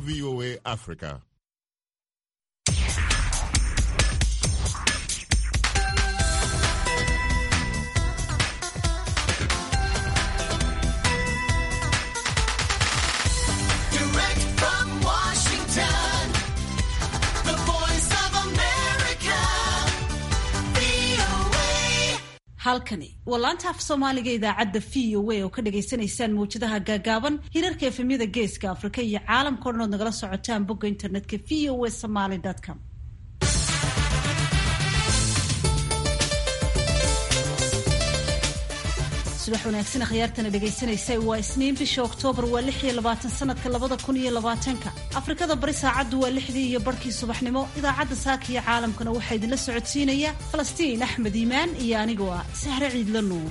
VOA Africa. Direct from Washington, the voice of America, VOA. halkani waa laanta af soomaaliga idaacadda v o a oo ka dhagaysanaysaan mawjadaha gaagaaban hirarka efemyada geeska afrika iyo caalamka o dhan ood nagala socotaan bogga internetka v o a somaly com subax wanaagsan akhyaartana dhegaysanaysa waa isniin bisha oktoobar waa lix iyo labaatan sanadka labada kun iyo labaatanka afrikada bari saacaddu waa lixdii iyo barhkii subaxnimo idaacadda saaka iyo caalamkana waxaa idinla socodsiinaya falastiin axmed iimaan iyo anigoo ah sahre ciidla nuur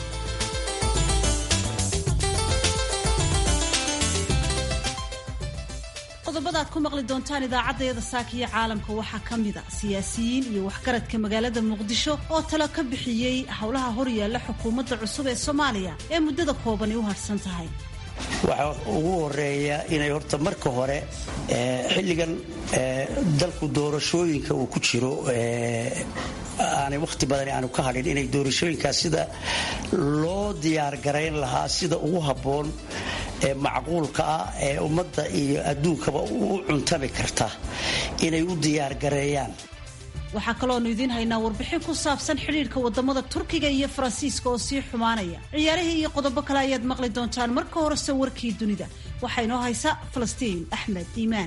qodobada aad ku maqli doontaan idaacaddayada saaka iyo caalamka waxaa ka mid a siyaasiyiin iyo waxgaradka magaalada muqdisho oo talo ka bixiyey howlaha horyaalla xukuumadda cusub ee soomaaliya ee muddada koobani u harsan tahay waxaa ugu horeeya inay horta marka hore eh, xilligan eh, dalku doorashooyinka uu ku jiro eh, aanay wakhti badan aanu ka hadhin inay doorashooyinkaas sida loo diyaargarayn lahaa sida ugu habboon ee macquulka ah ee ummadda iyo adduunkaba u cuntami karta inay u diyaargareeyaan waxaa kaloonu idiin haynaa warbixin ku saabsan xidhiidhka wadamada turkiga iyo faransiiska oo sii xumaanaya ciyaarihii iyo qodobo kale ayaad maqli doontaan marka horese warkii dunida waxaa inoo haysa falastiin axmed iimaan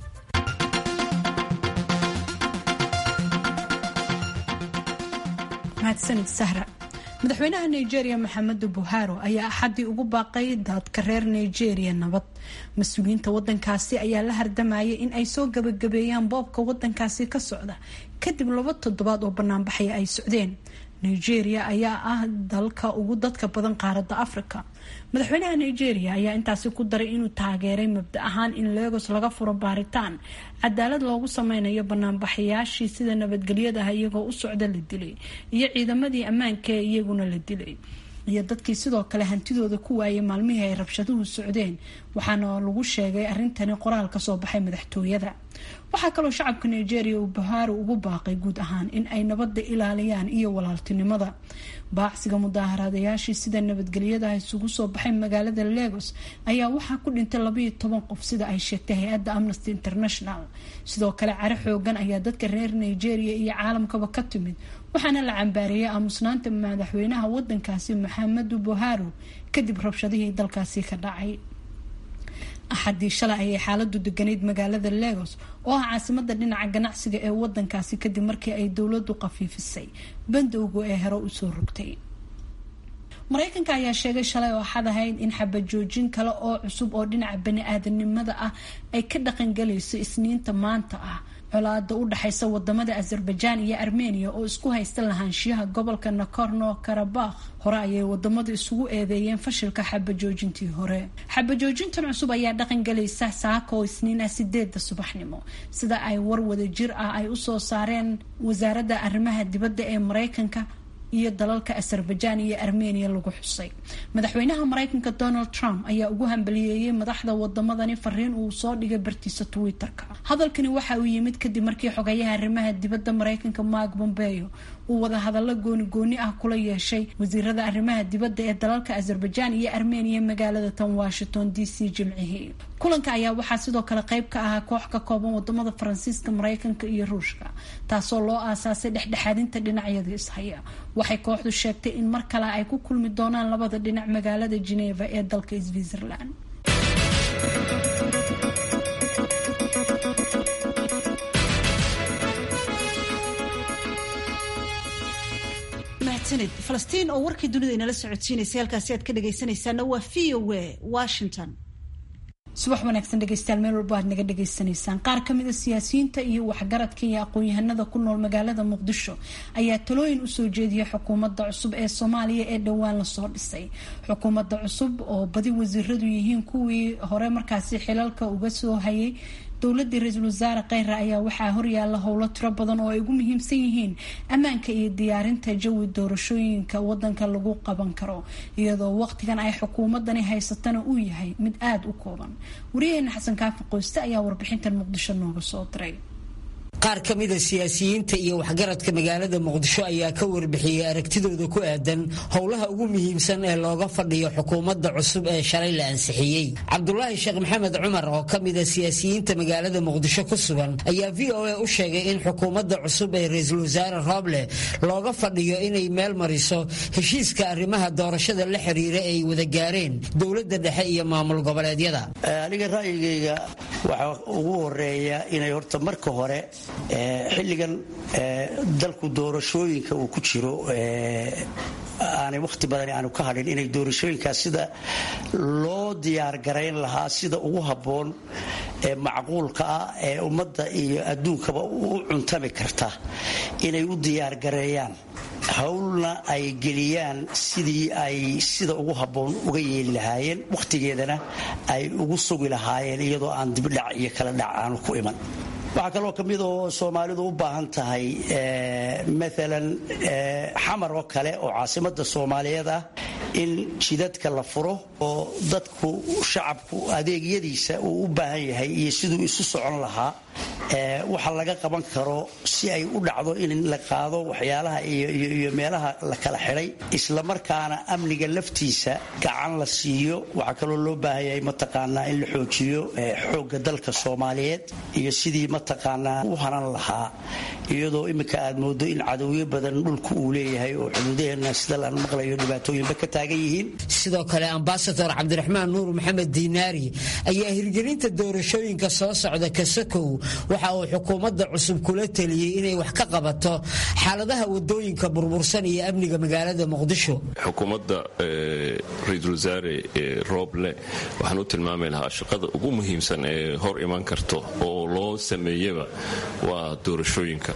mahadsanid sahra madaxweynaha nigeria maxamedu buharo ayaa axaddii ugu baaqay dadka reer nigeria nabad mas-uuliyiinta wadankaasi ayaa la hardamayay in ay soo gabagabeeyaan boobka wadankaasi ka socda kadib laba toddobaad oo banaanbaxaya ay socdeen nigeria ayaa ah dalka ugu dadka badan qaaradda africa madaxweynaha nigeria ayaa intaasi ku daray inuu taageeray mabda ahaan in legos laga furo baaritaan cadaalad loogu sameynayo banaanbaxayaashii sida nabadgelyadaha iyagoo u socda la dilay iyo ciidamadii ammaanka ee iyaguna la dilay iyo dadkii sidoo kale hantidooda ku waayay maalmihii ay rabshaduhu socdeen waxaana lagu sheegay arintani qoraal kasoo baxay madaxtooyada waxaa kaloo shacabka nigeria uu buhaari ugu baaqay guud ahaan in ay nabadda ilaaliyaan iyo walaaltinimada baacsiga mudaaharaadayaashii sida nabadgelyadaha isugu soo baxay magaalada legos ayaa waxaa ku dhintay labayo toban qof sida ay sheegtay hay-adda amnesty international sidoo kale care xoogan ayaa dadka reer nigeria iyo caalamkaba ka timid waxaana la cambaareeyay aamusnaanta madaxweynaha wadankaasi maxamedu buharo kadib rabshadihii dalkaasi ka dhacay axadii shalay ayay xaaladu deganayd magaalada legos oo ah caasimada dhinaca ganacsiga ee wadankaasi kadib markii ay dowladu qafiifisay bandowga ee hore usoo rogtay mareykanka ayaa sheegay shalay oo xad ahayd in xabajoojin kale oo cusub oo dhinaca bani-aadanimada ah ay ka dhaqangalayso isniinta maanta ah colaada u dhexaysa wadamada azerbaijan iyo armenia oo isku haysta lahaanshiyaha gobolka nakorno karabakh hore ayay wadamadu isugu eedeeyeen fashilka xabajoojintii hore xabajoojintan cusub ayaa dhaqangalaysa saaka oo isniin ah sideeda subaxnimo sida ay war wada jir ah ay usoo saareen wasaaradda arrimaha dibadda ee mareykanka iyo dalalka azerbaijan iyo armenia lagu xusay madaxweynaha mareykanka donald trump ayaa ugu hambaliyeeyey madaxda wadamadani fariin uu soo dhigay bartiisa twitter-ka hadalkani waxa uu yimid kadib markii xogayaha arrimaha dibadda mareykanka mark bombeo uu wada hadallo gooni gooni ah kula yeeshay wasiirada arrimaha dibadda ee dalalka azerbaijan iyo armenia magaalada tan washington d c jimcihii kulanka ayaa waxaa sidoo kale qeyb ka ahaa koox ka kooban wadamada faransiiska mareykanka iyo ruushka taasoo loo aasaasay dhexdhexaadinta dhinacyada ishaya waxay kooxdu sheegtay in mar kale ay ku kulmi doonaan labada dhinac magaalada geneva ee dalka switzerland mahadsanid falastiin oo warkii dunida inala socodsiinaysay halkaasi aad ka dhagaysanaysaana waa v o a washington subax wanaagsan dhegeystayaal meel walba aad naga dhagaysanaysaan qaar kamid a siyaasiyiinta iyo waxgaradka iyo aqoon-yahanada ku nool magaalada muqdisho ayaa talooyin usoo jeediyay xukuumadda cusub ee soomaaliya ee dhowaan lasoo dhisay xukuumadda cusub oo badi wasiiradu yihiin kuwii hore markaasi xilalka uga soo hayay dowladii ra-iisul wasaare kheyre ayaa waxaa horyaala howlo tiro badan oo ay ugu muhiimsan yihiin ammaanka iyo diyaarinta jawi doorashooyinka wadanka lagu qaban karo iyadoo waqtigan ay xukuumadani haysatana uu yahay mid aada u kooban wariyaheena xasan kaafi qoyste ayaa warbixintan muqdisho nooga soo diray qaar ka mida siyaasiyiinta iyo waxgaradka magaalada muqdisho ayaa ka warbixiyey aragtidooda ku aadan howlaha ugu muhiimsan ee looga fadhiyo xukuumadda cusub ee shalay la ansixiyey cabdulaahi sheekh maxamed cumar oo ka mida siyaasiyiinta magaalada muqdisho ku sugan ayaa v o a u sheegay in xukuumadda cusub ee ra-iisul wasaare rooble looga fadhiyo inay meel mariso heshiiska arrimaha doorashada la xiriira ay wada gaareen dowladda dhexe iyo maamul goboleedyada aniga ra'yigayga waxaa ugu horeeya inay horta marka hore xilligan dalku doorashooyinka uu ku jiro aanay wakhti badan aanu ka hadhin inay doorashooyinkaas sida loo diyaargarayn lahaa sida ugu habboon ee macquulka ah ee ummadda iyo adduunkaba u cuntami karta inay u diyaargareeyaan howlna ay geliyaan sidii ay sida ugu habboon uga yeeli lahaayeen wakhtigeedana ay ugu sugi lahaayeen iyadoo aan dibdhac iyo kala dhac aanu ku iman waxaa kaloo ka mid oo soomaalidu u baahan tahay maalan xamar oo kale oo caasimadda soomaaliyeed ah in jidadka la furo oo dadku shacabku adeegyadiisa uu u baahan yahay iyo siduu isu socon lahaa waxa laga qaban karo si ay u dhacdo in la qaado waxyaalaha iyo meelaha la kala xidhay islamarkaana amniga laftiisa gacan la siiyo waxaa kaloo loo baahan yahay mataqaanaa in la xoojiyo xoogga dalka soomaaliyeed iyo sidii mataqaanaa u hanan lahaa iyadoo iminka aad moodo in cadowyo badan dhulka uu leeyahay oo xuduudaheena sida laan maqlayo dhibaatooyinba ka taagan yihiin sidoo kale ambasador cabdiraxmaan nuur maxamed diinaari ayaa hirgelinta doorashooyinka soo socda kasakow waxa uu xukuumadda cusub kula teliyey inay wax ka qabato xaaladaha wadooyinka burbursan iyo amniga magaalada muqdisho xukuumadda ra-iisul wasaare rooble waxaan u tilmaami lahaa shaqada ugu muhiimsan ee hor iman karto oo loo sameeyaba waa doorashooyinka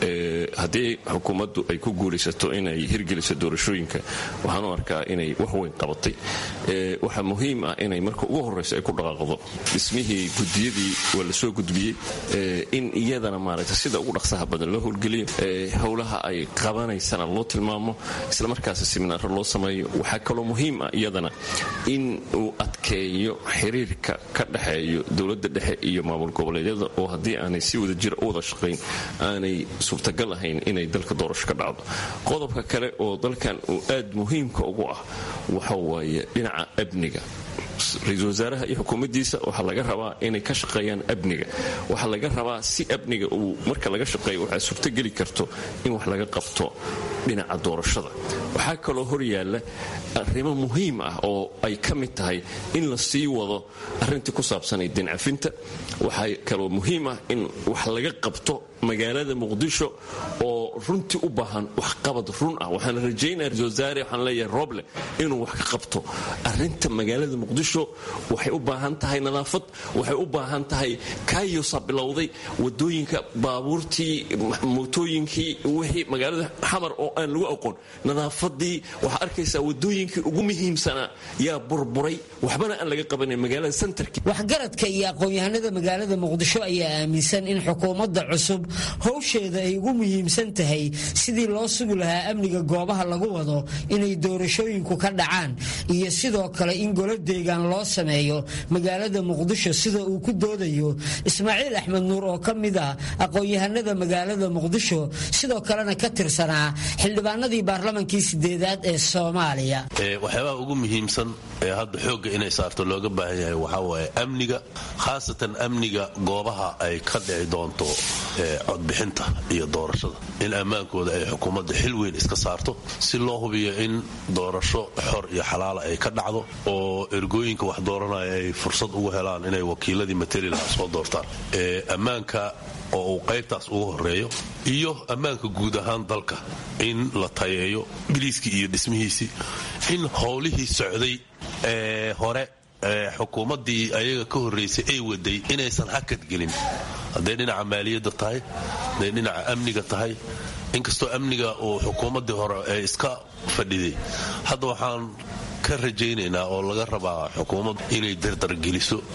haddii xukuumaddu ay ku guulaysato inay hirgeliso doorashooyinka waxaan u arkaa inay wax weyn qabatay waxaa muhiim ah inay marka ugu horrayso ay ku dhaqaaqdo dhismihii gudiyadii waa la soo gudbiyey in iyadana maaragta sida ugu dhaqsaha badan loo howlgeliyo howlaha ay qabanaysana loo tilmaamo islamarkaasi siminaaro loo sameeyo waxaa kaloo muhiim ah iyadana in uu adkeeyo xiriirka ka dhexeeyo dowladda dhexe iyo maamul goboleedyada oo haddii aanay si wada jira u wada shaqayn aanay suurtagal ahayn inay dalka doorasho ka dhacdo qodobka kale oo dalkan uu aad muhiimka ugu ah waxa waaye dhinaca amniga ra-iisul wasaaraha iyo xukuumaddiisa waxaa laga rabaa inay ka shaqeeyaan amniga waxaa laga rabaa si amniga uu marka laga shaqeeyo waxaa suurtogeli karto in wax laga qabto dhinaca doorashada waxaa kaloo horyaalla arrimo muhiim ah oo ay ka mid tahay in la sii wado arrintii ku saabsanay dincafinta waxaa kaloo muhiim ah in wax laga qabto magaalada muqdisho oo runtii u baahan waxqabad run ah waxaan rajaynaya ra-isul wasaare waxaan leeyahay roble inuu wax ka qabto arrinta magaalada muqdisho waxay u baahan tahay nadaafad waxay u baahan tahay kaayosa bilowday wadooyinka baabuurtii mootooyinkii wixii magaalada xamar oo aan lagu aqoon nadaafadii waxaa arkaysaa wadooyinkii ugu muhiimsanaa yaa burburay waxbana aan laga qabanin magaalada sentarki waxgaradka iyo aqoon-yahanada magaalada muqdisho ayaa aaminsan in xukuumadda cusub howsheeda ay ugu muhiimsan tahay sidii loo sugi lahaa amniga goobaha lagu wado inay doorashooyinku ka dhacaan iyo sidoo kale in golo deegaan loo sameeyo magaalada muqdisho sida uu ku doodayo ismaaciil axmed nuur oo ka mid ah aqoon-yahanada magaalada muqdisho sidoo kalena ka tirsanaa xildhibaanadii baarlamankii sideedaad ee soomaaliya waxyaabaha ugu muhiimsan ee hadda xoogga inay saarto looga baahan yahay waxaa waaye amniga khaasatan amniga goobaha ay ka dhici doonto codbixinta iyo doorashada in ammaankooda ay xukuumadda xil weyn iska saarto si loo hubiyo in doorasho xor iyo xalaala ay ka dhacdo oo ergooyinka wax dooranaya ay fursad ugu helaan inay wakiiladii materi lahaa soo doortaan ammaanka oo uu qaybtaas ugu horeeyo iyo ammaanka guud ahaan dalka in la tayeeyo biliiskii iyo dhismihiisii in howlihii socday ee hore xukuumaddii ayaga ka horraysay ay waday inaysan hakad gelin hadday dhinaca maaliyadda tahay hadday dhinaca amniga tahay inkastoo amniga uu xukuumaddii hore ee iska fadhiday hadda waxaan ka rajaynaynaa oo laga rabaa xukuumaddu inay dardargeliso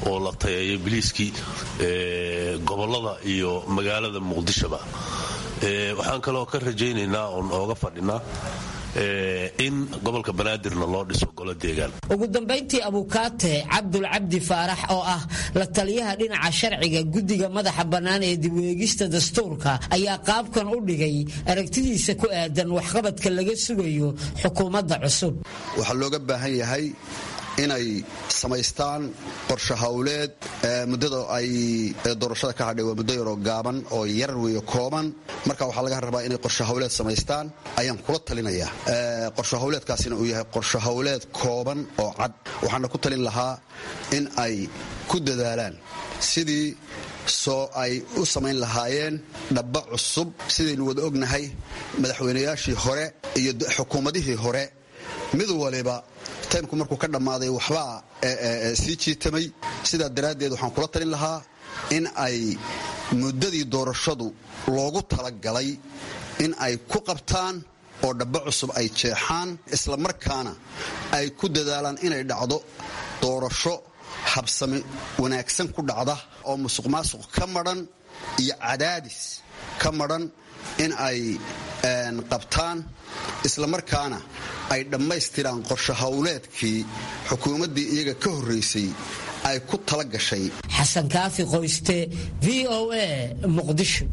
oo la tayeeyo biliiskii gobolada iyo magaalada muqdishoba waxaan kaloo ka rajaynaynaa oon ooga fadhinaa in gobolka banaadirna loo dhiso golo deegaan ugu dambayntii abukaate cabdul cabdi faarax oo ah la taliyaha dhinaca sharciga guddiga madaxa bannaan ee dibweegista dastuurka ayaa qaabkan u dhigay aragtidiisa ku aadan waxqabadka laga sugayo xukuumadda cusub waxaa looga baahan yahay inay samaystaan qorshe hawleed muddada ay doorashada ka hadhay waa muddo yaroo gaaban oo yar weyo kooban marka waxaa laga rabaa inay qorshe hawleed samaystaan ayaan kula talinayaa qorshe hawleedkaasina uu yahay qorshe hawleed kooban oo cad waxaana ku talin lahaa in ay ku dadaalaan sidii soo ay u samayn lahaayeen dhabba cusub sidaynu wada ognahay madaxweynayaashii hore iyo xukuumadihii hore mid waliba taymku markuu ka dhammaaday waxbaa sii jiitamay sidaa daraaddeed waxaan kula talin lahaa in ay muddadii doorashadu loogu talagalay in ay ku qabtaan oo dhabbo cusub ay jeexaan isla markaana ay ku dadaalaan inay dhacdo doorasho habsami wanaagsan ku dhacda oo musuq maasuq ka madhan iyo cadaadis ka madhan in ay qabtaan isla markaana ay dhammaystiraan qorshe howleedkii xukuumaddii iyaga ka horraysay ay ku tala gashay xasan kaafi qoyste v o a muqdisho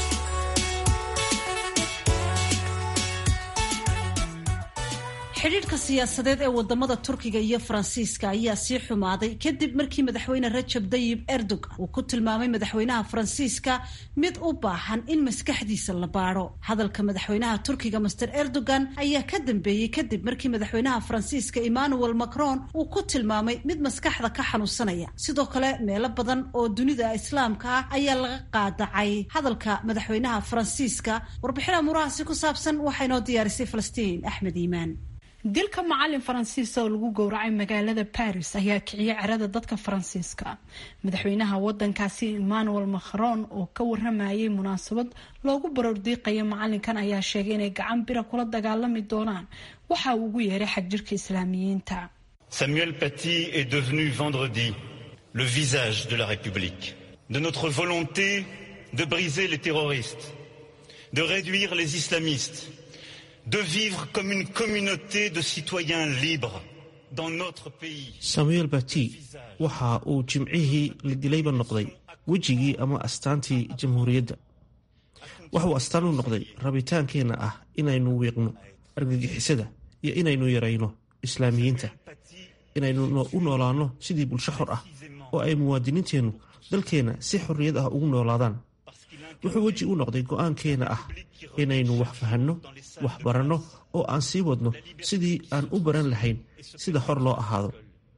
xidhiidhka siyaasadeed ee wadamada turkiga iyo faransiiska ayaa sii xumaaday kadib markii madaxweyne rajab dayib erdogan uu ku tilmaamay madaxweynaha faransiiska mid u baahan in maskaxdiisa la baadho hadalka madaxweynaha turkiga master erdogan ayaa ka dambeeyey kadib markii madaxweynaha faransiiska emmanuel macron uu ku tilmaamay mid maskaxda ka xanuunsanaya sidoo kale meelo badan oo dunida islaamka ah ayaa laga qaadacay hadalka madaxweynaha faransiiska warbixin amuurahaasi ku saabsan waxaa inoo diyaarisay falastiin axmed iimaan dilka macalin faransiis oo lagu gowracay magaalada baris ayaa kiciyay cerada dadka faransiiska madaxweynaha wadankaasi emmanuel macron oo ka waramayay munaasabad loogu baroordiiqaya macalinkan ayaa sheegay inay gacan bira kula dagaalami doonaan waxa uu ugu yeeray xagjirka islaamiyiinta Samuel Paty est devenu vendredi le visage de la République, de notre volonté de briser les terroristes, de réduire les islamistes, de vivre comme une communauté de citoyens libres dans notre pays. samuel bati waxa uu jimcihii la dilayba noqday wejigii ama astaantii jamhuuriyadda waxa uu astaan u noqday rabitaankeenna ah inaynu wiiqno argagixisada iyo inaynu yarayno islaamiyiinta inaynu u noolaanno sidii bulsho xor ah oo ay muwaadiniinteennu dalkeenna si xorriyad ah ugu noolaadaan wuxuu weji u noqday go'aankeenna ah inaynu wax fahanno wax baranno oo aan sii wadno sidii aan u baran lahayn sida xor loo ahaado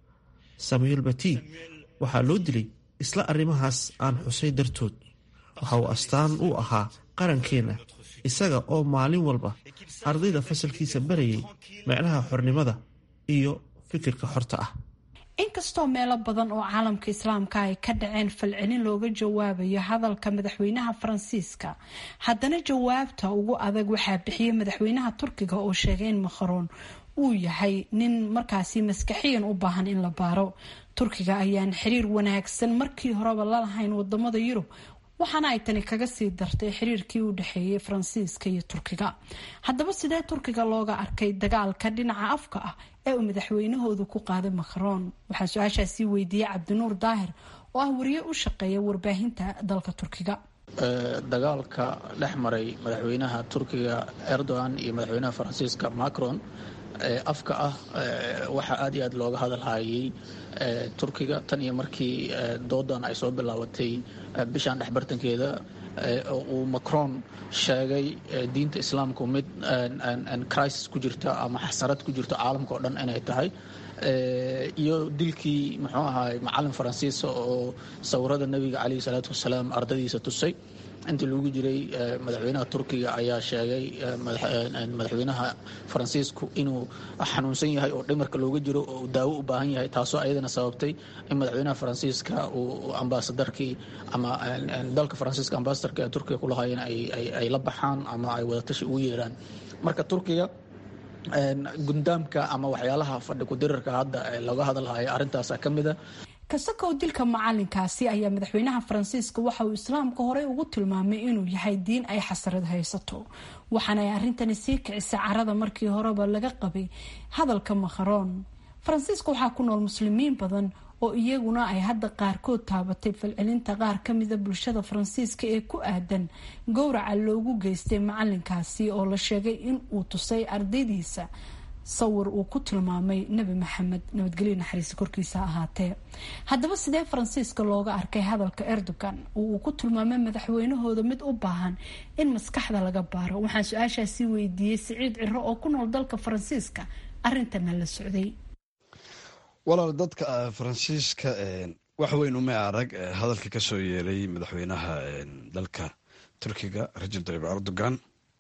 samuel bati waxaa loo dilay isla arrimahaas aan xusay dartood waxa uu astaan u ahaa qarankeenna isaga oo maalin walba ardayda fasalkiisa barayay macnaha xornimada iyo fikirka xorta ah inkastoo meelo badan oo caalamka islaamka ay ka dhaceen falcelin looga jawaabayo hadalka madaxweynaha faransiiska haddana jawaabta ugu adag waxaa bixiyay madaxweynaha turkiga oo sheegay in makharoon uu yahay nin markaasi maskaxiyan u baahan in la baaro turkiga ayaan xiriir wanaagsan markii horeba lalahayn wadamada yurub waxaana ay tani kaga sii dartay xiriirkii u dhexeeyay faransiiska iyo turkiga haddaba sidee turkiga looga arkay dagaalka dhinaca afka ah ee uu madaxweynahoodu ku qaaday macron waxaa su-aashaasii weydiiyey cabdinuur daahir oo ah wariye u shaqeeya warbaahinta dalka turkiga dagaalka dhex maray madaxweynaha turkiga erdogan iyo madaxweynaha faransiiska macron afka ah waxaa aad iyo aad looga hadalhayay turkiga tan iyo markii doodan ay soo bilaabatay bishan dhexbartankeeda uu macron sheegay diinta islaamku mid crisis ku jirta ama xasarad ku jirta caalamka oo dhan inay tahay iyo dilkii muxuu ahaay macalin faransiisa oo sawirada nebiga caleyhi salaatu wasalaam ardadiisa tusay intii lagu jiray madaxweynaha turkiga ayaa sheegay madaxweynaha faransiisku inuu xanuunsan yahay oo dhimarka looga jiro oo daawo u baahan yahay taasoo ayadana sababtay in madaxweynaha faransiiska uu ambaasadarkii ama dalka faransiiska ambaasadarka ee turkiga kulahaayeen ay la baxaan ama ay wadatashi ugu yeeraan marka turkiga gundaamka ama waxyaalaha fadhi kudirarka hadda looga hadalhaya arrintaasa ka mida kasakow dilka macalinkaasi ayaa madaxweynaha faransiiska waxa uu islaamka horey ugu tilmaamay inuu yahay diin ay xasarad haysato waxaana ay arrintani sii kicisay carada markii horeba laga qabay hadalka makharoon faransiiska waxaa ku nool muslimiin badan oo iyaguna ay hadda qaarkood taabatay falcelinta qaar kamida bulshada faransiiska ee ku aadan gowraca loogu geystay macalinkaasi oo la sheegay in uu tusay ardaydiisa sawir uu ku tilmaamay nebi maxamed nabadgelyo naxariista korkiisa ahaatee haddaba sidee faransiiska looga arkay hadalka erdogan oo uu ku tilmaamay madaxweynahooda mid u baahan in maskaxda laga baaro waxaan su-aashaasi weydiiyey siciid ciro oo ku nool dalka faransiiska arintana la socday walaal dadka faransiiska wax weyn uma arag hadalka kasoo yeelay madaxweynaha dalka turkiga rajab tayyib erdogan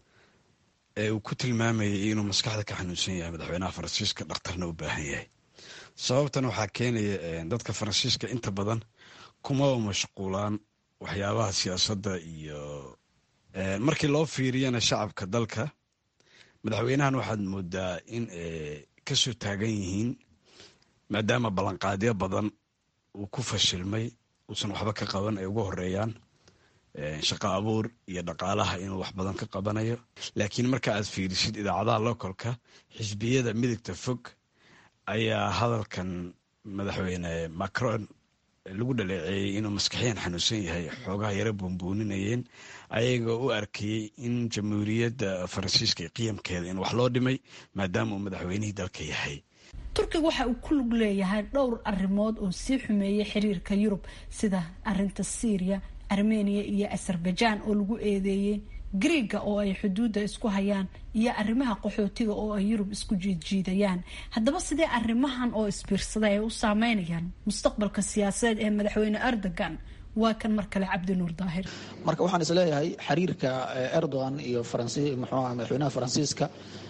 ee uu ku tilmaamayay inuu maskaxda ka xanuunsan yahay madaxweynaha faransiiska dhakhtarna u baahan yahay sababtan waxaa keenaya dadka faransiiska inta badan kumaba mashquulaan waxyaabaha siyaasadda iyo markii loo fiiriyana shacabka dalka madaxweynahan waxaad moodaa in kasoo taagan yihiin maadaama ballanqaadyo badan uu ku fashilmay uusan waxba ka qaban ay ugu horeeyaan shaqo abuur iyo dhaqaalaha inuu wax badan ka qabanayo laakiin marka aad fiirisid idaacadaha localka xisbiyada midigta fog ayaa hadalkan madaxweyne macron lagu dhaleeceeyey inuu maskaxiyan xanuunsan yahay xoogaha yaro buunbuuninayeen ayagoo u arkayey in jamhuuriyadda faransiiska qiyamkeeda in wax loo dhimay maadaama uu madaxweynihii dalka yahay turkiga waxa uu ku lug leeyahay dhowr arrimood oo sii xumeeyay xiriirka yurub sida arinta syriya armeniya iyo azerbajaan oo lagu eedeeyey griiga oo ay xuduudda isku hayaan iyo arrimaha qaxootiga oo ay yurub isku jiidjiidayaan haddaba sidee arrimahan oo isbiirsada ay u saameynayaan mustaqbalka siyaasadeed ee madaxweyne erdogan waa kan mar kale cabdinuur daahir marka waxaan isleeyahay xiriirka erdogan iyo muxuu madaxweynaha faransiiska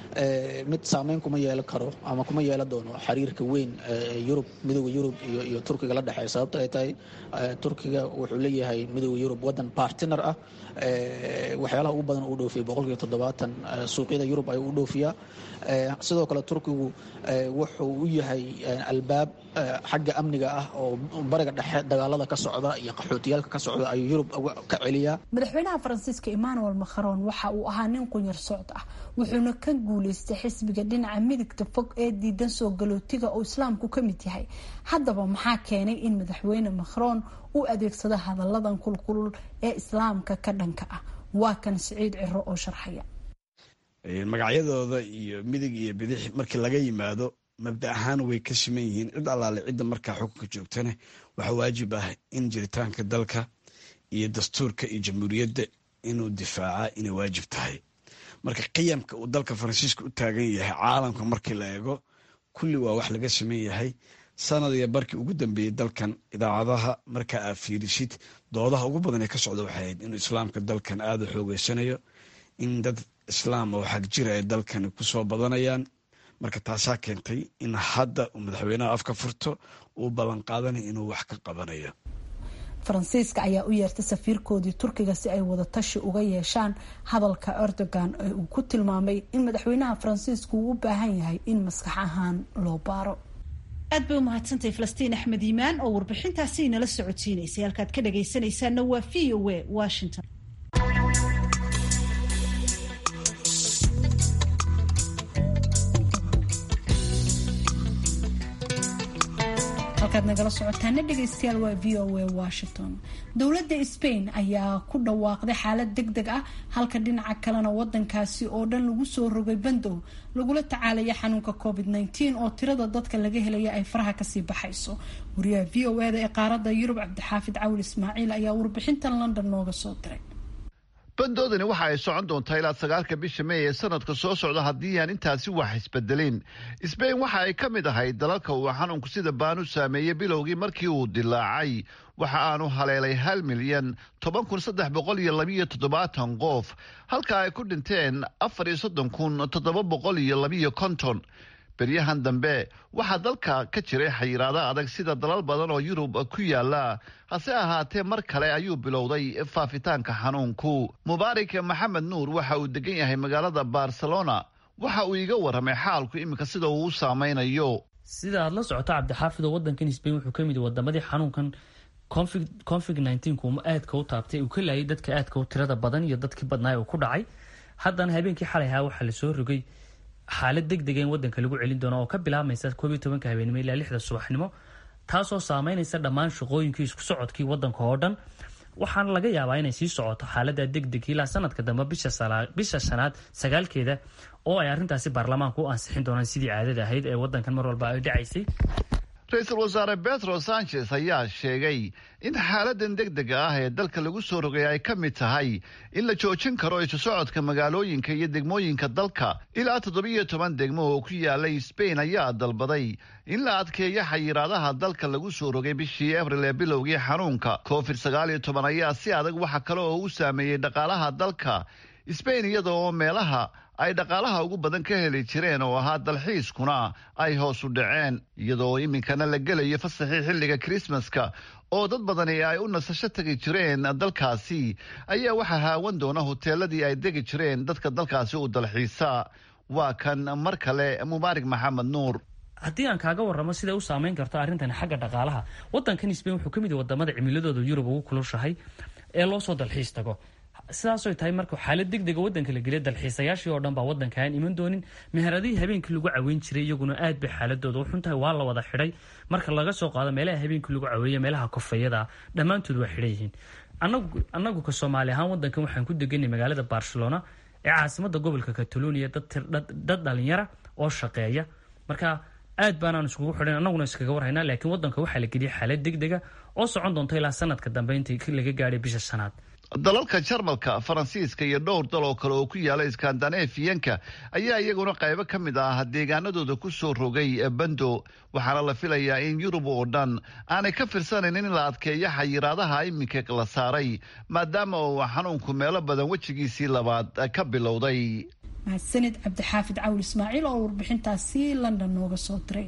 mid saameyn kuma yeelan karo ama kuma yeelan doono xiriirka weyn yurub midooda yurub iyo turkiga la dhexeeya sababto ay tahay turkiga wuxuu leeyahay midooda yurub wadan bartiner ah waxyaalaha ugu badan uu dhoofiya boqolkiiba toddobaatan suuqyada yurub ayuu u dhoofiyaa sidoo kale turkigu wuxuu u yahay albaab xagga amniga ah oo bariga dhexe dagaalada ka socda iyo qaxootiyaalka ka socda ayuu yurub ka celiyaa madaxweynaha faransiiska emmanuel macron waxa uu ahaa nin qunyar socd ah wuxuuna ka guuleystay xisbiga dhinaca midigta fog ee diidan soo galootiga oo islaamku ka mid yahay haddaba maxaa keenay in madaxweyne macron uu adeegsado hadalladan kulkulul ee islaamka ka dhanka ah waa kan siciid ciro oo sharxaya magacyadooda iyo midig iyo bidix markii laga yimaado mabda ahaan way ka siman yihiin cid allaale cidda markaa xukunka joogtana waxaa waajib ah in jiritaanka dalka iyo dastuurka iyo jamhuuriyadda inuu difaaca inay waajib tahay marka qiyamka uu dalka faransiiska u taagan yahay caalamka markii la eego kulli waa wax laga saman yahay sanad iyo barkii ugu dambeeyey dalkan idaacadaha markaa aad fiirisid doodaha ugu badan ee ka socda waxay ahayd inuu islaamka dalkan aada u xoogeysanayo in dad islaam oo xag jira ay dalkani kusoo badanayaan marka taasaa keentay in hadda uu madaxweynaha afka furto uu ballanqaadanay inuu wax ka qabanayo faransiiska ayaa u yeertay safiirkoodii turkiga si ay wadatashi uga yeeshaan hadalka erdogan ee uu ku tilmaamay in madaxweynaha faransiisku uu u baahan yahay in maskax ahaan loo baaro aad bay u mahadsantahay falastiin axmed iimaan oo warbixintaasi inala socodsiinaysay halkaad ka dhagaysanaysaana waa v o a washington halkaad nagala socotaana dhegaystayaal waa v o a washington dowladda spain ayaa ku dhawaaqday xaalad deg deg ah halka dhinaca kalena wadankaasi oo dhan lagu soo rogay bandow lagula tacaalaya xanuunka covid -19 oo tirada dadka laga helaya ay faraha kasii baxayso wariyaha v o eda ee qaarada yurub cabdixaafid cawil ismaaciil ayaa warbixintan london nooga soo diray bandoodani waxa ay socon doontaa ilaa sagaalka bisha mey ee sanadka soo socda haddii aan intaasi wax isbedelin sbain waxa ay ka mid ahayd dalalka uu xanuunku sida baan u saameeyey bilowgii markii uu dilaacay waxa aanu haleelay hal milyan toban kun saddex boqol iyo labiyo toddobaatan qof halka ay ku dhinteen afar iyo soddon kun toddoba boqol iyo labiyo konton beryahan dambe waxaa dalka ka jiray xayiraada adag sida dalal badan oo yurub ku yaala hase ahaatee mar kale ayuu bilowday faafitaanka xanuunku mubaarak maxamed nuur waxa uu degan yahay magaalada barcelona waxa uu iga warramay xaalku iminka sida uu u saameynayo sida aad la socoto cabdixaafid oo wadankan sbain wuxuu kamid yahay wadamadii xanuunkan covid nku aadka u taabtay uu ka laayay dadka aadka u tirada badan iyo dadkii badnaay uu ku dhacay haddana habeenkii xalay ahaa waxaa lasoo rogay xaalad deg dega in wadanka lagu celin doono oo ka bilaabmaysa koob iyo tobanka habeenimo ilaa lixda subaxnimo taasoo saameynaysa dhammaan shaqooyinkii isku socodkii wadanka oo dhan waxaana laga yaabaa inay sii socoto xaalada degdeg ilaa sanadka dambe bisha shanaad sagaalkeeda oo ay arintaasi baarlamaanku u ansixin doonaan sidii caadada ahayd ee wadankan mar walba ay dhacaysay ra-iisul wasaare betro sanchez ayaa sheegay in xaaladan degdega ah ee dalka lagu soo rogay ay ka mid tahay in la joojin karo isu socodka magaalooyinka iyo degmooyinka dalka ilaa toddobiyo toban degmo oo ku yaalay sbain ayaa dalbaday in la adkeeyo xayiraadaha dalka lagu soo rogay bishii abril ee bilowgii xanuunka covid sagaal iyo toban ayaa si adag waxa kale oo u saameeyey dhaqaalaha dalka sbain iyada oo meelaha ay dhaqaalaha ugu badan ka heli jireen oo ahaa dalxiiskuna ay hoos u dhaceen iyadoo iminkana la gelayo fasaxii xilliga krismaska oo dad badani ay u nasasho tegi jireen dalkaasi ayaa waxaa haawan doona hoteeladii ay degi jireen dadka dalkaasi u dalxiisa waa kan mar kale mubaarak maxamed nuur haddii aan kaaga waramo siday u saameyn karto arrintan xagga dhaqaalaha wadankan sbain wuxuu kamid yahay wadamada cimiladooda yurub ugu kulushahay ee loo soo dalxiis tago sidaasoy tahay marka xaalad degdega wadanka la geliya dalxiisayaashii oo dhan baa wadanka aan iman doonin meheradihii habeenkii lagu caweyn jiray iyaguna aad bay xaaladooda u xuntahay waa la wada xidhay marka laga soo qaado meelaha habeenkii lagu caweeya meelaha kofayada dhammaantood waa xidhan yihiin anagu ka soomaali ahaan wadankan waxaan ku deganay magaalada barcelona ee caasimada gobolka catalonia dad dhalinyara oo shaqeeya marka aad baanaan iskugu xidhan anaguna iskaga warhaynaa laakiin wadanka waxaa la geliyay xaalad degdega oo socon doonta ilaa sanadka dambe intii laga gaadhay bisha shanaad dalalka jarmalka faransiiska iyo dhowr dal oo kale oo ku yaala iskandanafiyanka ayaa iyaguna qaybo ka mid ah deegaanadooda ku soo rogay bando waxaana la filayaa in yurub oo dhan aanay ka firsanayn in la adkeeyo xayiraadaha iminka la saaray maadaama uu xanuunku meelo badan wejigiisii labaad ka bilowday mahadsanid cabdixaafid cawl ismaaciil oo warbixintaasi london nooga soo diray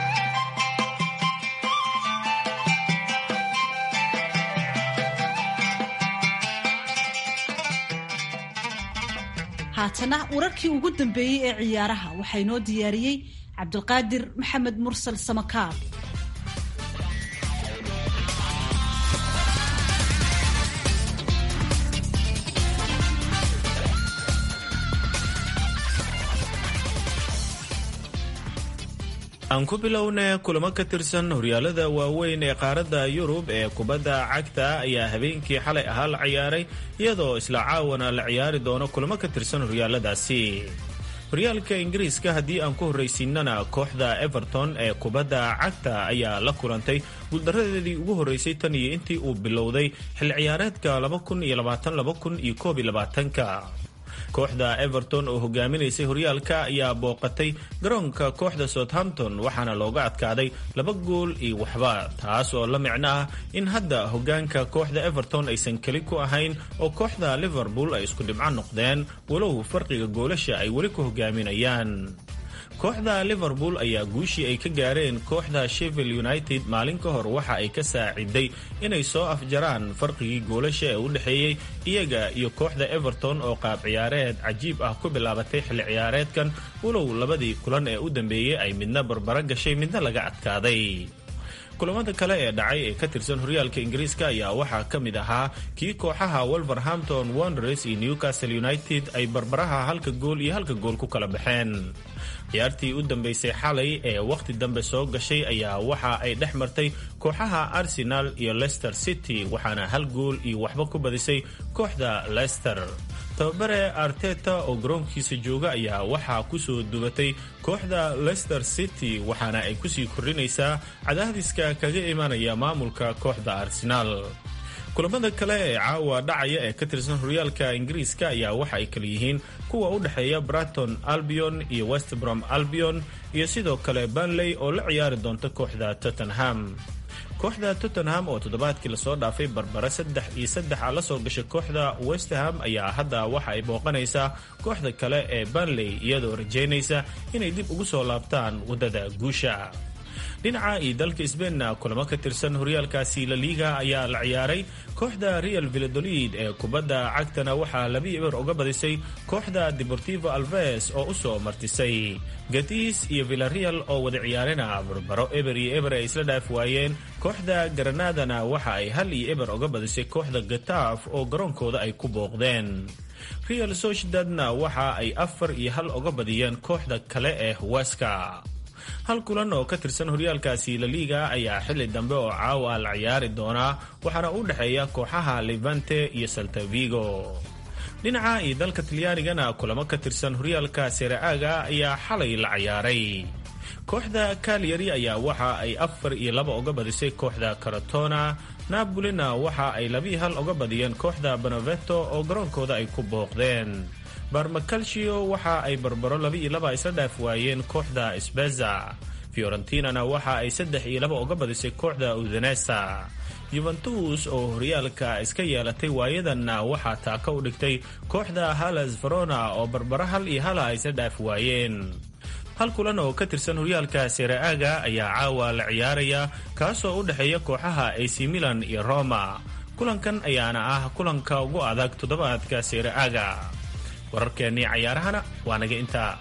haatana wararkii ugu dambeeyey ee ciyaaraha waxaa inoo diyaariyey cabdulqaadir maxamed mursal samakaab aan ku bilowna kulamo ka tirsan horyaalada waaweyn ee qaaradda yurub ee kubadda cagta ayaa habeenkii xalay ahaa la ciyaaray iyadoo isla caawana la ciyaari doono kulamo ka tirsan horyaaladaasi horyaalka ingiriiska haddii aan ku horraysiinana kooxda everton ee kubadda cagta ayaa la kulantay guuldaradeedii ugu horreysay tan iyo intii uu bilowday xil ciyaareedka ka kooxda everton oo hogaaminaysay horyaalka ayaa booqatay garoonka kooxda southampton waxaana looga adkaaday laba gool iyo waxba taas oo la micno ah in hadda hogaanka kooxda everton aysan keli ku ahayn oo kooxda liverpool ay isku dhibco noqdeen walow farqiga goolasha ay weli ku hogaaminayaan kooxda liverpool ayaa guushii ay ka gaareen kooxda shevil united maalin ka hor waxa ay ka saaciday inay soo afjaraan farqigii goolasha ee u dhexeeyey iyaga iyo kooxda everton oo qaab ciyaareed cajiib ah ku bilaabatay xilli ciyaareedkan walow labadii kulan ee u dambeeyey ay midna barbaro gashay midna laga adkaaday kulamada kale ee dhacay ee ka tirsan horyaalka ingiriiska ayaa waxaa ka mid ahaa kii kooxaha wolverhampton wanderers iyo newcastle united ay barbaraha halka gool iyo halka gool ku kala baxeen ciyaartii u dambeysay xalay ee wakhti dambe soo gashay ayaa waxa ay dhex martay kooxaha arsenal iyo leicester city waxaana hal gool iyo waxba ku badisay kooxda leicester tababare arteta oo garoonkiisa jooga ayaa waxaa kusoo dubatay kooxda leicester city waxaana ay kusii kordhinaysaa cadaadiska kaga imanaya maamulka kooxda arsenaal kulamada kale ee caawa dhacaya ee ka tirsan horyaalka ingiriiska ayaa waxa ay kala yihiin kuwa u dhexeeya braton albion iyo westbrom albion iyo sidoo kale banley oo la ciyaari doonta kooxda tottenham kooxda tottenham oo toddobaadkii lasoo dhaafay barbare saddex iyo saddex a la soo gashay kooxda westham ayaa hadda waxa ay booqanaysaa kooxda kale ee banley iyadoo rajaynaysa inay dib ugu soo laabtaan waddada guusha dhinaca iyo dalka sbainna kulamo ka tirsan horyaalkaasi la liiga ayaa la ciyaaray kooxda real villadolid ee kubadda cagtana waxaa laba eber uga badisay kooxda deportivo alves oo u soo martisay gatis iyo villareal oo wada ciyaarena barbaro eber iyo eber ay isla dhaaf waayeen kooxda granadana waxa ay hal iyo eber uga badisay kooxda gataaf oo garoonkooda ay ku booqdeen real sociedadna waxa ay afar iyo hal uga badiyeen kooxda kale ee huwaska hal kulan oo ka tirsan horyaalkaasi laliga ayaa xili dambe oo caawa la ciyaari doonaa waxaana u dhexeeya kooxaha levante iyo saltavigo dhinaca iyo dalka talyaanigana kulamo ka tirsan horyaalka sereaaga ayaa xalay la ciyaaray kooxda kalyari ayaa waxa ay afar iyo laba uga badisay kooxda karatona nabolina waxa ay labii hal uga badiyeen kooxda beneveto oo garoonkooda ay ku booqdeen barmacalcio waxa ay barbaro laba iyo laba isla dhaaf waayeen kooxda sbeza fiorentinana waxa ay saddex iyo laba uga badisay kooxda udanesa yuventus oo horyaalka iska yeelatay waayadanna waxaa taaka u dhigtay kooxda halas verona oo barbaro hal iyo hala ay isla dhaaf waayeen hal kulan oo ka tirsan horyaalka sereaaga ayaa caawa la ciyaaraya kaasoo u dhexeeya kooxaha ac milan iyo roma kulankan ayaana ah kulanka ugu adag toddobaadka sereaaga wararkeennii cayaarahana waa naga intaa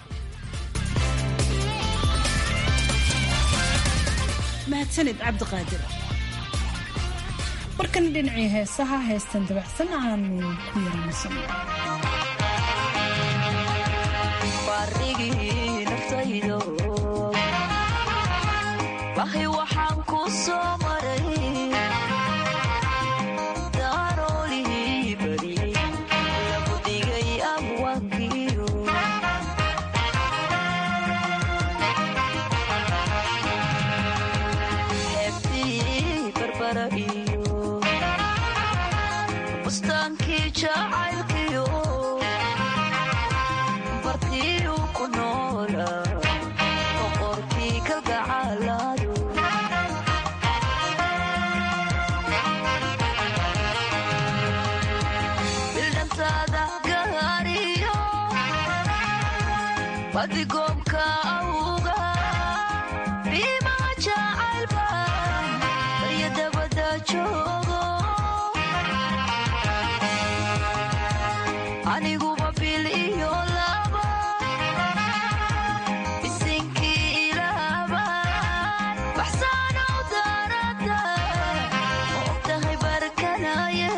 mahadsanid cabdiqaadir markana dhinacii heesaha heestan dabacsan aanu ku yaranaysanno wahi waxaan ku soo maray daaroolihii bari lagu dhigay abwaankiyo xeebtii barbara iyo bustaankii jacaylkiyo bartiyu ku noola boqorkii kalgacalaado bildhantaada gaariyo badigoomka awga biimaa jacaylba barya dabada joogo aniguba bil iyo laba bisinkii ilaaba baxsaanow daarada ma ogtahay barkanaye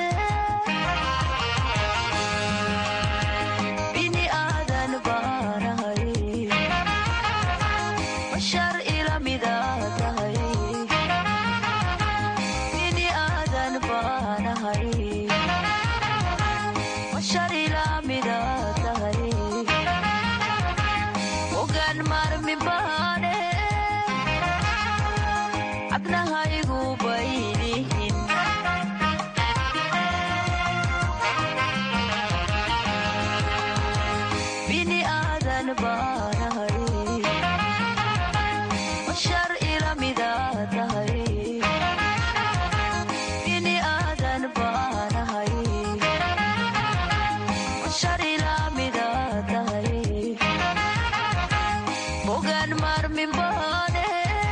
bini aadan baanahay bashar ila mida tahay bini aadan baanahay bashar ila mida tahay ogaan marmi baane cabnahaygu baylihin bini aadan baanahay bashar ila mida tahay bini aadan baanahay bashar ila mida tahay bogaan marmin baane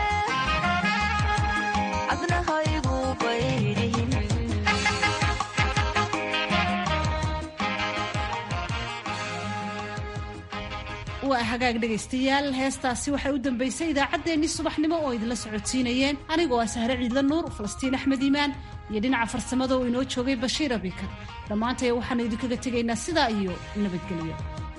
cabnahaygu baylihin waa hagaag dhegaystayaal heestaasi waxay u dambaysay idaacaddeenii subaxnimo oo idinla socodsiinayeen anigoo ah sahre ciidla nuur falastiin axmed iimaan iyo dhinaca farsamada oo inoo joogay bashiir abikar dhammaantay waxaanu idinkaga tegaynaa sidaa iyo nabadgelyo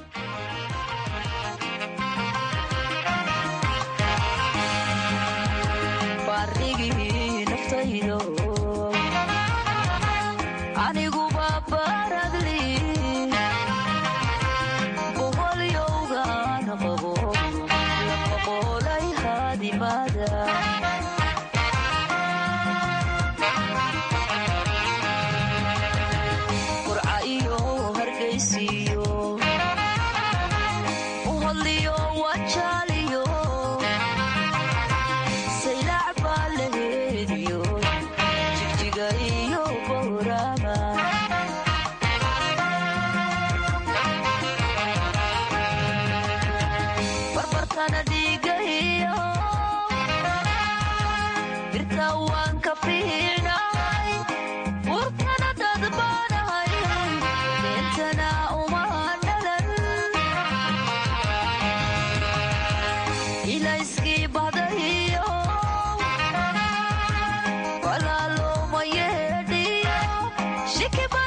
baarigii naftaydo aniguba baradli boholyowgaan qabo laqoqolay haadimada qurca iyo hargaysiyo uhodliyo wajaaliyo saylac baa la heediyo nikiba